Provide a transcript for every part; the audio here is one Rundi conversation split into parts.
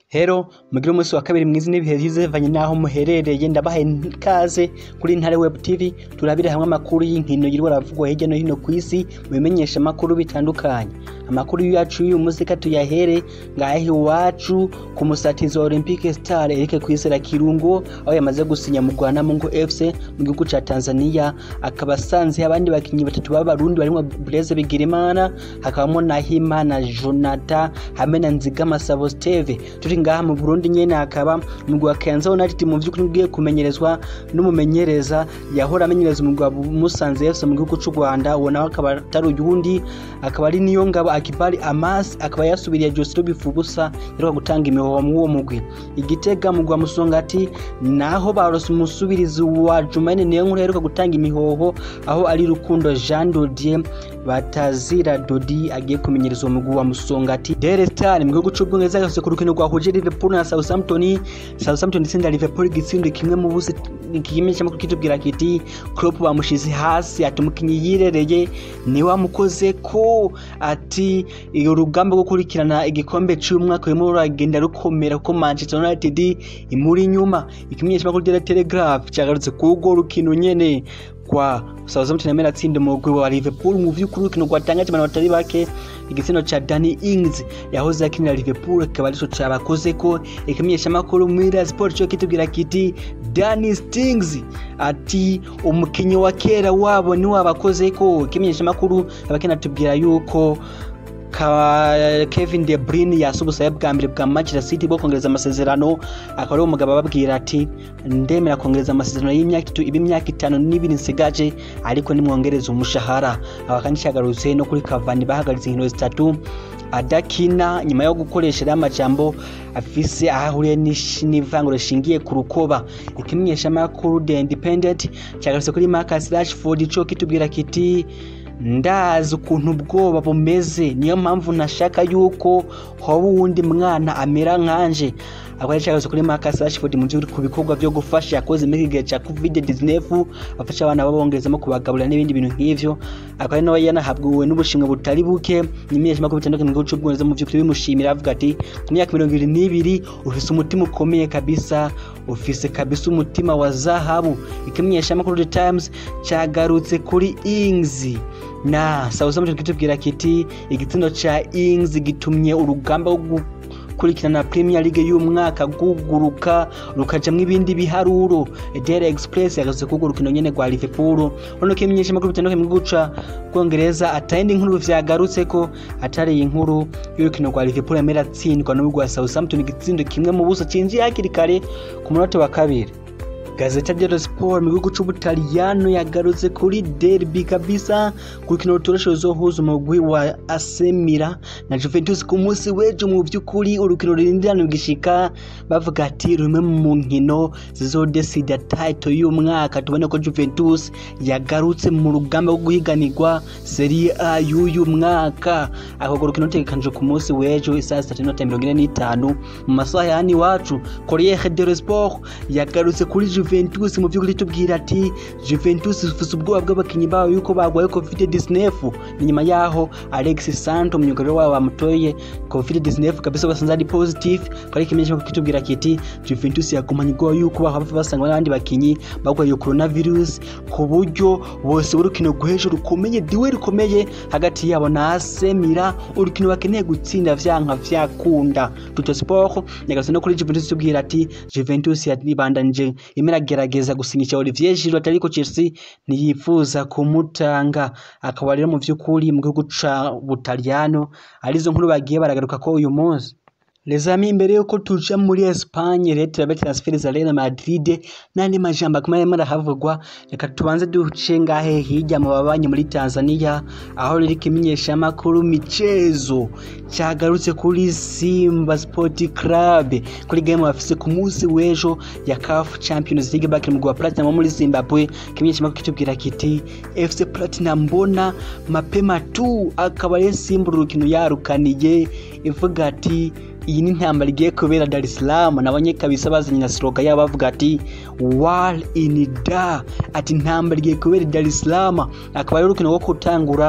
Rero mugire umunsi wa kabiri mwiza n'ibihe vyiza bivanye n'aho muherereye ndabahaye ikaze kuri Intare Web TV turabire hamwe amakuru y'inkino yirwa aravugwa hirya no hino kw'isi mu bimenyesha amakuru bitandukanye amakuru yacu y'uyu munsi ka tuyahere ngahe iwacu ku musatizi wa Olympique Star Eric Kwizera Kirungo aho yamaze gusinya mu Rwanda Mungu FC mu gihugu ca Tanzania akaba asanze abandi bakinyi batatu b'abarundi barimo Blaise Bigirimana hakabamo Nahimana Jonathan hamwe na Nzigama Sabo Steve turi ngaha mu Burundi nyene hakaba umugwi wa Kayanza United mu vy'ukuri ugiye kumenyerezwa n'umumenyereza yahora amenyereza umugwi wa Musanze FC mu gihugu c'u Rwanda uwo nawe akaba atari uyundi akaba ari niyo ngabo Akibali Amas akaba yasubiriye Joseph Bifubusa yaruka gutanga imihoho mu uwo mugwi igitega mu gwa Musongati naho barose umusubirizi wa Jumaine niyo nkuru yaruka gutanga imihoho aho ari Rukundo Jean Dodier batazira Dodi agiye kumenyereza uwo mugwi wa Musongati Daily Star mu gihugu c'Ubwongereza yose ku rukino rwahuje Liverpool na Southampton Southampton itsinda Liverpool igitsinda kimwe mu busi ikimenyesha makuru kitubwira kiti Klopp bamushize hasi ati umukinyi yirereye ni wamukoze ko ati iyo rugamba rwo kurikirana igikombe cy'umwaka urimo ruragenda rukomera kuko Manchester United imuri inyuma ikimenyesha makuru cya Telegraph cyagarutse kugo rukino nyene kwa Southampton yamera atsinda umugwi wa Liverpool mu vy'ukuri urukino rwatangaje abantu batari bake igitsina ca Danny Ings yahoze akinira Liverpool akaba arico cabakoze ko ikimenyesha makuru Mira Sport cyo kitubwira kiti Danny Stings ati umukinyi wa kera wabo ni wabakoze ko ikimenyesha makuru abakina tubwira yuko Kevin De Bruyne yasubusaye bwa mbere bwa Manchester City bwo kongereza amasezerano akaba ari umugabo ababwira ati ndemera kongereza amasezerano y'imyaka itatu iba imyaka itanu n'ibiri nsigaje ariko nimwongereza umushahara aba kandi cyagarutse no kuri Cavani bahagaritse inkino zitatu adakina nyuma yo gukoresha rero amajambo afise aho ahuriye n'ivanguro rishingiye ku rukoba ikimenyesha makuru The Independent cyagarutse kuri Marcus Rashford cyo kitubwira kiti ndazi ukuntu ubwoba bumeze niyo mpamvu nashaka yuko hoba uwundi mwana amera nkanje akaba yashakaze kuri Marcus Rashford mu gihe ku bikorwa byo gufasha yakoze muri gihe cya COVID-19 afasha abana babongerezamo kubagaburira n'ibindi bintu nk'ivyo akaba nawe yanahabwiwe n'ubushimwe butari buke n'imenyesha makuru bitandukanye mu gihugu cy'ubwongereza mu by'ukuri bimushimira avuga ati ku myaka mirongo ibiri n'ibiri ufise umutima ukomeye kabisa ufise kabisa umutima wa zahabu ikimenyesha makuru The Times cyagarutse kuri Ings na Southampton kitubwira kiti igitsindo ca Ings gitumye urugamba rwo gukurikirana Premier League y'umwaka guguruka rukajamwo ibindi biharuro Daily Express yagaze kugo rukino nyene rwa Liverpool ono kimenyesha makuru bitandukanye mu guca Bwongereza atayindi nkuru vyagarutse ko atari inkuru y'urukino rwa Liverpool yamera tsindwa n'ubwo Southampton igitsindo kimwe mu buso cinjiye hakiri kare ku munota wa kabiri Gazeta dello Sport mu gihugu c'Ubutaliyano yagarutse kuri derby kabisa ku rukino rutoroshe ruzohuza umugwi wa AC Milan na Juventus ku munsi w'ejo mu vy'ukuri urukino rurindirana rugishika bavuga ati rumwe mu nkino zizodesida title y'umwaka tubone ko Juventus yagarutse mu rugamba rwo guhiganirwa Serie A y'uyu mwaka ako rukino rutegekanijwe ku munsi w'ejo isaha sitatu n'inota mirongo ine n'itanu mu masaha ya hano iwacu Corriere dello Sport yagarutse kuri Juventus mu by'ukuri tubwira ati Juventus ifite ubwoba bw'abakinnyi babo yuko bagwaye COVID-19 ni nyuma yaho Alex Santo myugariro wabo bamutoye COVID-19 kabisa basanze ari positive kari kimenyesha ko kitubwira kiti Juventus yagumanye ubwoba yuko bahava basanga n'abandi bakinnyi bagwaye coronavirus ku buryo bose urukino guheje rukomeye diwe rukomeye hagati yabo na AC Milan urukino bakeneye gutsinda vyanka vyakunda Tutto Sport yagarutse no kuri Juventus tubwira ati Juventus yabandanje imera gerageza gusinyisha Olivier Giroud ariko Chelsea ntiyifuza kumutanga akaba rero mu vy'ukuri mu gihugu ca Butaliyano arizo nkuru bagiye baragaruka ko uyu munsi Les amis imbere yuko tuja muri Espagne rero turabe transfer za Real Madrid n'andi majambo akomeye arimo arahavugwa reka tubanze duce ngahe hirya mu babanyi muri Tanzania aho riri kimenyesha makuru michezo cyagarutse kuri Simba Sport Club kuri game bafise ku munsi w'ejo ya CAF Champions League back mu gwa Platinum muri Zimbabwe kimenyesha makuru kitubwira kiti FC Platinum mbona mapema tu akaba ari Simba urukino yarukaniye ivuga ati iyi ni intambara igiye kubera Dar es Salaam nabonye kabisa bazanye na slogan yabo bavuga ati war in da ati intambara igiye kubera Dar es Salaam akaba ari urukino rwo gutangura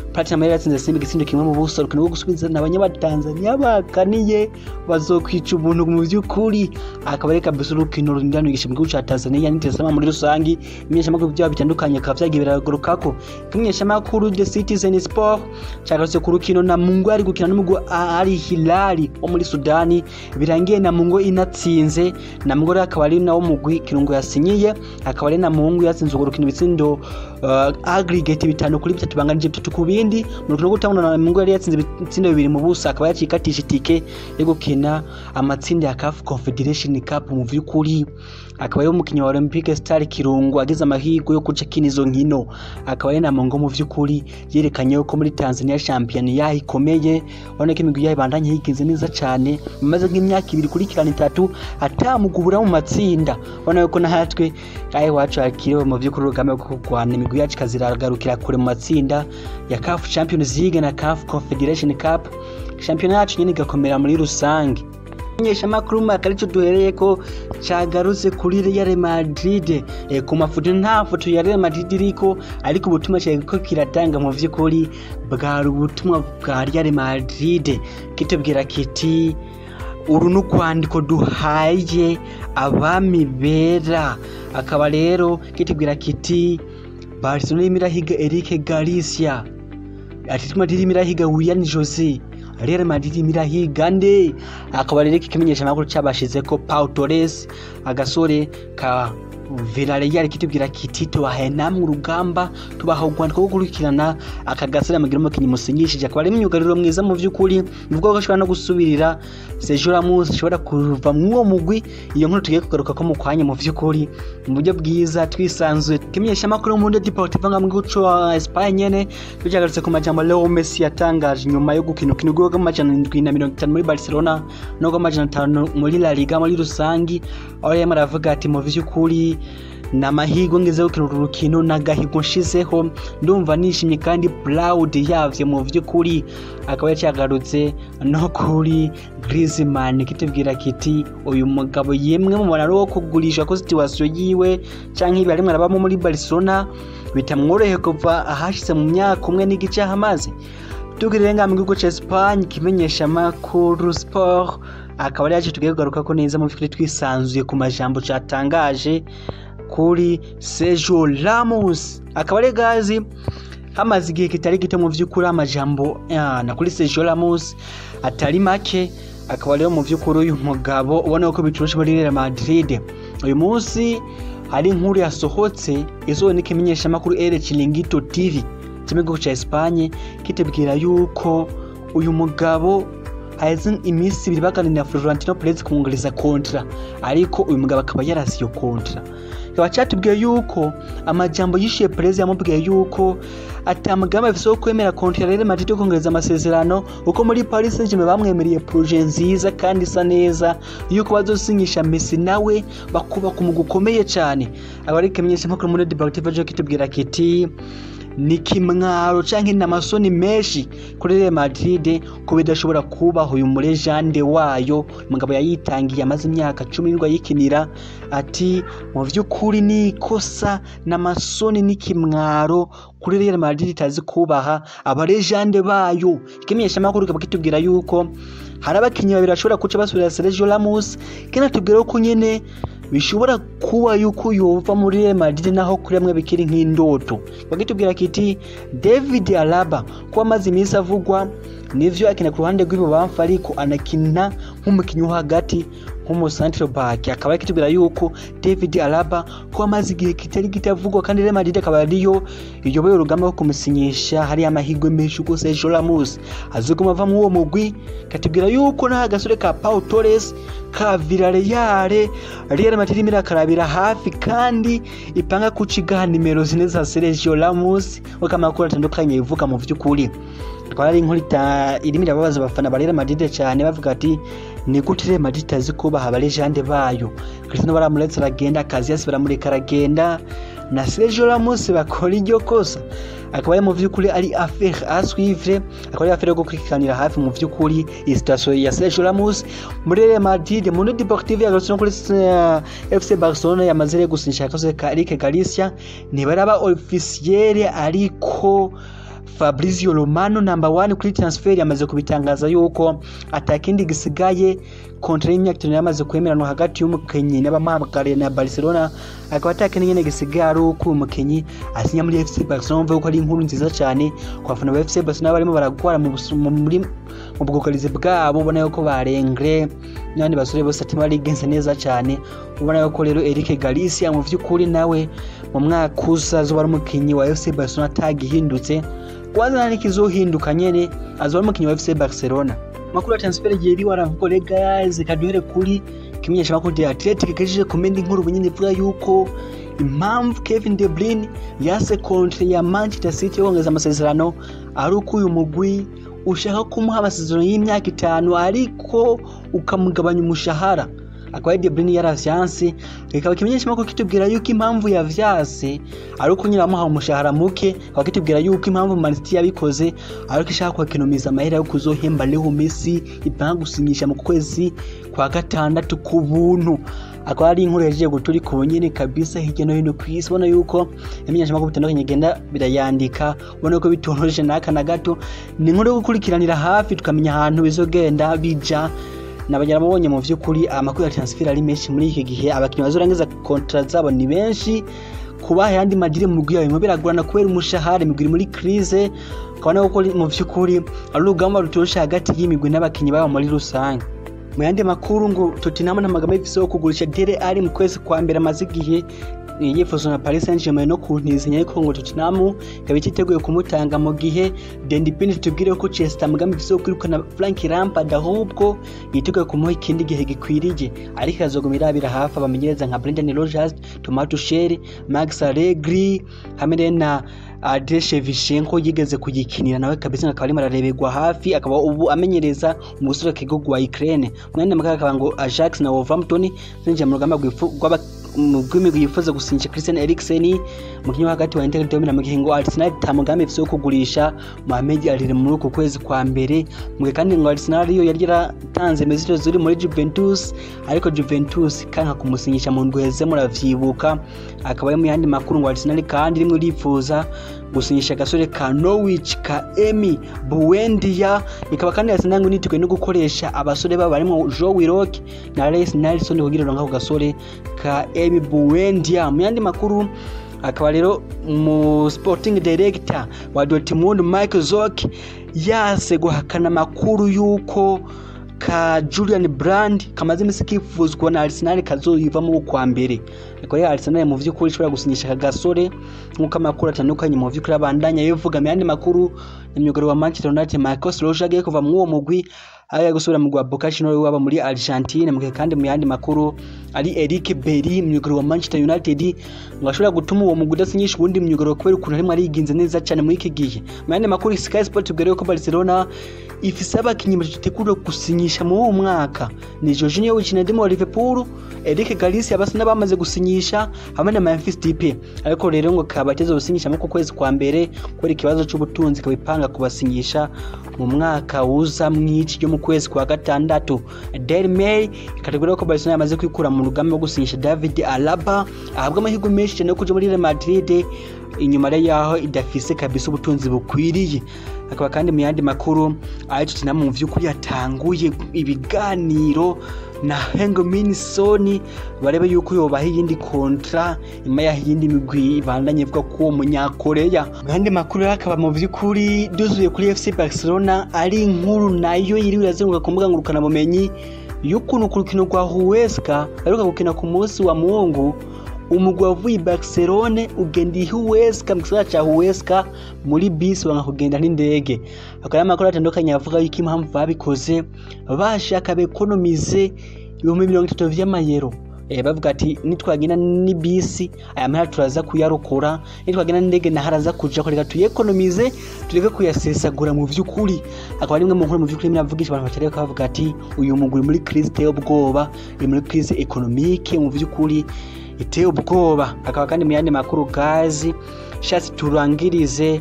Platinum yari yatsinze Simba igitsindo kimwe mu buso rukino rwo gusubizana abanyabatanzania bakaniye bazokwica ubuntu mu by'ukuri akaba ari kabisa urukino ruringaniye mu gihugu cya Tanzania n'Intersama muri rusangi imenyeshamakuru byaba bitandukanye akaba vyagiye biragurukako imenyeshamakuru The Citizen Sport cyagarutse ku rukino na Mungu ari gukina n'umugwi ari Hilali wo muri Sudani birangiye na Mungu inatsinze na Mungu rero akaba ari nawo mugwi kirungo yasinyiye akaba ari na Mungu yatsinze urwo rukino ibitsindo uh, aggregate bitanu kuri bitatu banganije bitatu ku bindi mu rukino rwo gutangura na Mungu yari yatsinze ibitsindo bibiri mu busa akaba yacikatisha itike yo gukina amatsinda ya CAF Confederation Cup mu vy'ukuri akaba ari umukinnyi wa Olympique Star Kirungu agize amahirwe yo kuca kina izo nkino akaba ari na Mungu mu vy'ukuri yerekanye ko muri Tanzania champion yaho ikomeye ubona ko imigwi yaho ibandanye yigenze neza cyane maze nk'imyaka ibiri kurikirana itatu atamugubura mu matsinda ubona ko natwe aho iwacu hakiriwe mu by'ukuri urugamba rwo kurwana imigwi yacu ikaziragarukira kure mu matsinda ya CAF Champions League na CAF Confederation Cup shampiyona yacu nyine igakomera muri rusange imenyeshamakuru mwaka aricyo duhereye ko cagarutse kuri Real Madrid e, ku mafoto nta foto ya Real Madrid iriko ariko ubutumwa cyariko kiratanga mu vy'ukuri bwari ubutumwa bwa Real Madrid kitubwira kiti uru n'ukwandiko duhaye abami bera akaba rero kitubwira kiti Barcelona irimo irahiga Eric Garcia Atletico Madrid irimo irahiga Willian Jose Real Madrid irimo irahiga nde akaba rero ikimenyesha amakuru cyabashize ko Pau Torres agasore ka Villarreal kitubwira kiti tubahaye namwe urugamba tubaha urwandiko rwo gukurikirana aka gasore amagira umukinnyi musinyishije akaba ari imyugariro mwiza mu by'ukuri bivuga ko ashobora no gusubirira Sergio Ramos ashobora kuva mu uwo mugwi iyo nkuru tugiye kugaruka ko mu kwanya mu by'ukuri mu buryo bwiza twisanzuye kimenyesha amakuru mu Mundo Deportivo nka mwico wa Espagne nyene tujagarutse ku majambo Leo Messi yatangaje nyuma yo gukina ukino rw'amajana 750 muri Barcelona no rw'amajana 5 muri La Liga muri rusangi aho yarimo aravuga ati mu by'ukuri ni amahirwe ngeze gukina uru rukino n'agahigo nshizeho ndumva nishimye kandi proud yavyo mu vy'ukuri akaba yacagarutse no kuri Griezmann kitubwira kiti uyu mugabo yemwe mu mubonano wo kugurisha ko situation yiwe canke ibi arimwe arabamo muri Barcelona bitamworoheye kuva ahashize mu myaka umwe n'igice hamaze tugirire nga mu gihugu ca Espagne kimenyesha makuru sport akaba ari yaje tugiye kugaruka ko neza mu by'ukuri twisanzuye ku majambo catangaje kuri Sergio Ramos akaba ari gazi hamaze igihe kitari gito mu by'ukuri amajambo na kuri Sergio Ramos atari make akaba rero mu by'ukuri uyu mugabo ubona ko biturusha muri Real Madrid uyu munsi hari inkuru yasohotse izowe n'ikimenyeshamakuru El Chiringuito TV cy'igihugu cya Espagne kitubwira yuko uyu mugabo haheze iminsi ibiri baganira Florentino Perez kumwongereza kontra ariko uyu mugabo akaba yarasiye kontra kikaba cyatubwiye yuko amajambo yishuye Perez yamubwiye yuko atamugambi afise wo kwemera kontra Real Madrid yo kongereza amasezerano uko muri Paris Saint-Germain bamwemereye projet nziza kandi isa neza yuko bazosinyisha Messi nawe bakubaka umugwi ukomeye cyane aba ari ikimenyesha mpakuru muri Deportivo jo kitubwira kiti ni kimwaro canke n'amasoni menshi kuri Real Madrid ko bidashobora kubaho uyu murejande wayo mugabo yayitangiye amaze imyaka cumi n'indwi ayikinira ati mu vy'ukuri ni ikosa n'amasoni n'ikimwaro kuri Real Madrid itazi kubaha abarejande bayo ikimenyesha makuru kaba kitubwira yuko hari abakinyi babiri bashobora kuca basubira Sergio Ramos kinatubwira ko nyene bishobora kuba yuko yova muri Real Madrid naho kuri amwe bikiri nk'indoto bagitubwira kiti David Alaba ko amaze iminsi avugwa nivyo akina ku ruhande rw'ibubamfu ariko anakina nk'umukinnyi wo hagati nk'umusantre back akaba yakitubwira yuko David Alaba ko amaze igihe kitari kitavugwa kandi Real Madrid akaba ariyo iyoboye urugamba rwo kumusinyisha hari amahirwe menshi uko Sergio Ramos azoguma ava mu uwo mugwi katubwira yuko nta gasore ka Pau Torres ka Villarreal Real Madrid irimo irakarabira hafi kandi ipanga kucigaha nimero zine za Sergio Ramos uko amakuru atandukanye bivuga mu vy'ukuri twari ari inkuru irimo irababaza abafana ba Real Madrid cyane bavuga ati ni gute Real Madrid itazi kubaha abarejande bayo Cristiano baramuretse aragenda Casillas baramureka aragenda na Sergio Ramos bakora iryo kosa akaba ari mu vy'ukuri ari affaire à suivre akaba ari affaire yo gukurikiranira hafi mu vy'ukuri iyi situation ya Sergio Ramos muri Real Madrid Mundo Deportivo yagarutse no kuri uh, FC Barcelona yamaze rero gusinyisha akazi ka Eric Garcia ntibaraba officiel ariko Fabrizio Romano number one kuri transfer yamaze kubitangaza yuko atakindi gisigaye kontra y'imyaka itanu yamaze kwemeranwa hagati y'umukenyi n'abamuhamagariye na Barcelona akaba atakindi nyene gisigaye ari uko umukenyi asinya muri FC Barcelona mvuga ko ari inkuru nziza cyane ku bafana ba FC Barcelona barimo baragwara mu busu- mu- muri mu bwugarizi bwabo ubona yuko barengre n'abandi basore bose ati barigenze neza cyane ubona yuko rero Eric Galicia mu vy'ukuri nawe mu mwaka uza azoba ari umukinyi wa FC Barcelona atagihindutse kwanza n'ikizohinduka nyene azoba ari umukinyi wa FC Barcelona makuru ya transfer yeri waravuga guys kaduhere kuri kimenyesha makuru de Athletic kajije komenda inkuru bunyine ivuga yuko impamvu Kevin De Bruyne yase kontre ya Manchester City yo kongeza amasezerano ari uko uyu mugwi ushaka kumuha amasezerano y'imyaka itanu ariko ukamugabanya umushahara akaba ari De Bruyne yaravyanse kikaba kimenyesha makuru kitubwira yuko impamvu yavyase ari uko nyine bamuha umushahara muke akaba kitubwira yuko impamvu Man City yabikoze ari uko ishaka kwakenomiza amahera yo kuzohemba Leo Messi ipanga gusinyisha mu kwezi kwa gatandatu ku buntu akaba ari inkuru yagiye guturi ku nyene kabisa hirya no hino ku isi ubona yuko imenyeshamakuru bitandukanye igenda birayandika ubona yuko bitoroheje n'aka na gato ni inkuru yo gukurikiranira hafi tukamenya ahantu bizogenda bija nabagera mubonye mu vy'ukuri amakuru ya transfer ari menshi muri iki gihe abakinnyi bazorangiza kontra zabo ni benshi kubaha yandi magire mu mugwi yawe biragorana kubera umushahara imigwi iri muri crise ukabona yuko mu vy'ukuri ari urugamba rutoroshe hagati y'imigwi n'abakinnyi babo muri rusange mu yandi makuru ngo Tottenham n'amagambo y'ifise yo kugurisha Dele Alli mu kwezi kwa mbere amaze igihe yifuza na Paris Saint-Germain no kuntizanya ariko ngo Tottenham ikaba ititeguye kumutanga mu gihe Dendipini tubwire ko Chelsea amagambo ifise yo kwirukana Frank Lampard ahubwo yiteguye kumuha ikindi gihe gikwiriye ariko azoguma irabira hafi abamenyereza nka Brendan Rodgers Thomas Tuchel Max Allegri hamwe na Andrei Shevchenko yigeze kuyikinira nawe kabisa akaba arimo arareberwa hafi akaba ubu amenyereza umusore w'igihugu wa Ukraine mwene makaka akaba ngo Ajax na Wolverhampton zinjiye mu rugamba rw'aba rw'imigwi yifuza gusinyisha Christian Eriksen umukinnyi wo hagati wa Inter Domina mu gihe ngo Arsenal itamugambi ifise yo kugurisha Mohamed Alire muri uku kwezi kwa mbere mu gihe kandi ngo Arsenal yo yari yaratanze mesito ziri muri Juventus ariko Juventus kanka kumusinyisha mu ndweze muravyibuka akaba ari mu yandi makuru ngo Arsenal kandi rimwe rifuza gusinyisha agasore ka Norwich ka Emi Buendia ikaba kandi Arsenal ngo niteguye no gukoresha abasore babo barimo Joe Willock na Reece Nelson kugira ngo ako gasore ka Emi Buendia mu yandi makuru akaba rero mu sporting director wa Dortmund Michael Zorc yase guhakana amakuru yuko ka Julian Brand kamaze imisi kifuzwa na Arsenal kazoyivamo kwa mbere ariko rero Arsenal mu vy'ukuri ishobora gusinyisha aka gasore nk'uko amakuru atandukanye mu vy'ukuri abandanya bivuga mu yandi makuru na myugariro wa Manchester United Marcos Rojo agiye kuva mu uwo mugwi agiye gusubira mu gwa Boca Juniors waba muri Argentine mu gihe kandi mu yandi makuru ari Eric Berry myugariro wa Manchester United ngo ashobora gutuma uwo mugwi udasinyisha ubundi myugariro kubera ukuntu arimo ariginze neza cyane muri iki gihe mu yandi makuru Sky Sport tubwire ko Barcelona ifise abakinyi bategura gusinyisha mu uwo mwaka ni Jorginho wikina ndimo Liverpool Eric Galicia basa n'abamaze gusinyisha hamwe na Memphis Depay ariko rero ngo kabateze gusinyisha mu kwezi kwa mbere kubera ikibazo c'ubutunzi kabipanga kubasinyisha mu mwaka uza mw'ici ryo mu kwezi kwa gatandatu Daily Mail ikategura ko Barcelona yamaze kwikura mu rugamba rwo gusinyisha David Alaba ahabwa amahirwe menshi cyane yo kuja muri Real Madrid inyuma rero yaho idafise kabisa ubutunzi bukwiriye akaba kandi mu yandi makuru ayo tutina mu vy'ukuri yatanguye ibiganiro na Hengo Minisoni barebe yuko yobaha iyindi kontra nyuma yaho iyindi migwi ibandanye ivuga ko uwo munyakoreya mu yandi makuru rero akaba mu vy'ukuri duzuye kuri FC Barcelona ari inkuru nayo yiriwe irazenguruka ku mbuga ngurukanabumenyi y'ukuntu ku rukino rwa Huesca aheruka gukina ku munsi wa Mungu umugwi wavuye i Barcelone ugenda i Huesca mu gisagara ca Huesca muri bisi banga kugenda n'indege akaba amakuru atandukanye avuga yuko impamvu babikoze bashaka bekonomize ibihumbi mirongo itatu vy'amayero eh, bavuga ati nitwagenda ni bisi aya mahera turaza kuyarokora nitwagenda n'indege naho araza kuja ko reka tuyekonomize tureke kuyasesagura mu vy'ukuri akaba ari imwe mu nkuru mu vy'ukuri miravugisha abantu batari bakavuga ati uyu mugwi muri crise iteye ubwoba uri muri crise economique mu vy'ukuri iteye ubwoba akaba kandi mu yandi makuru gazi shatse turangirize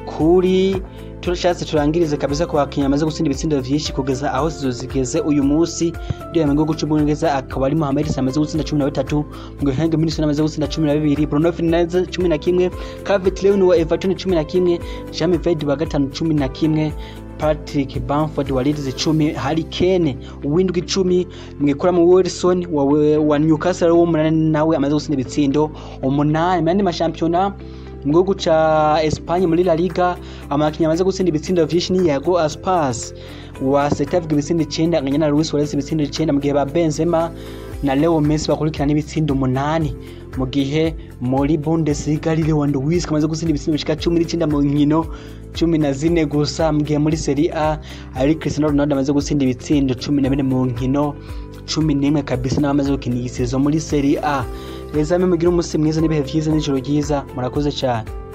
kuri turashatse turangirize kabisa ku bakinnyi bamaze gutsinda ibitsindo vyinshi kugeza aho zizo zigeze uyu munsi ndiyo mu gihugu c'ubwongereza akaba ari Mohamed Salah amaze gutsinda cumi na bitatu mu gihe Henry Minson amaze gutsinda cumi na bibiri Bruno Fernandes cumi na kimwe Calvert Lewin wa Everton cumi na kimwe Jamie Vardy wa gatanu cumi na kimwe Patrick Bamford wa Leeds icumi Harry Kane uwindwi icumi mwikora mu Wilson wa, wa Newcastle w'umunani nawe amaze gutsinda ibitsindo umunani mu yandi mashampiyona mu gihugu ca Espagne muri La Liga amakinnyi amaze gutsinda ibitsindo vyinshi ni Iago Aspas wa Celta Vigo ibitsindo icenda anganya na Luis Suarez ibitsindo icenda mu gihe ba Benzema na Leo Messi bakurikirana ibitsindo umunani mu gihe muri Bundesliga ari Lewandowski amaze gutsinda ibitsindo bishika cumi n'icenda mu nkino cumi na zine gusa mu gihe muri Serie A ari Cristiano Ronaldo amaze gutsinda ibitsindo cumi na bine mu nkino cumi n'imwe kabisa n'abamaze gukina iyi sezo muri Serie A reza mugire umunsi mwiza n'ibihe vyiza n'ijoro ryiza murakoze cyane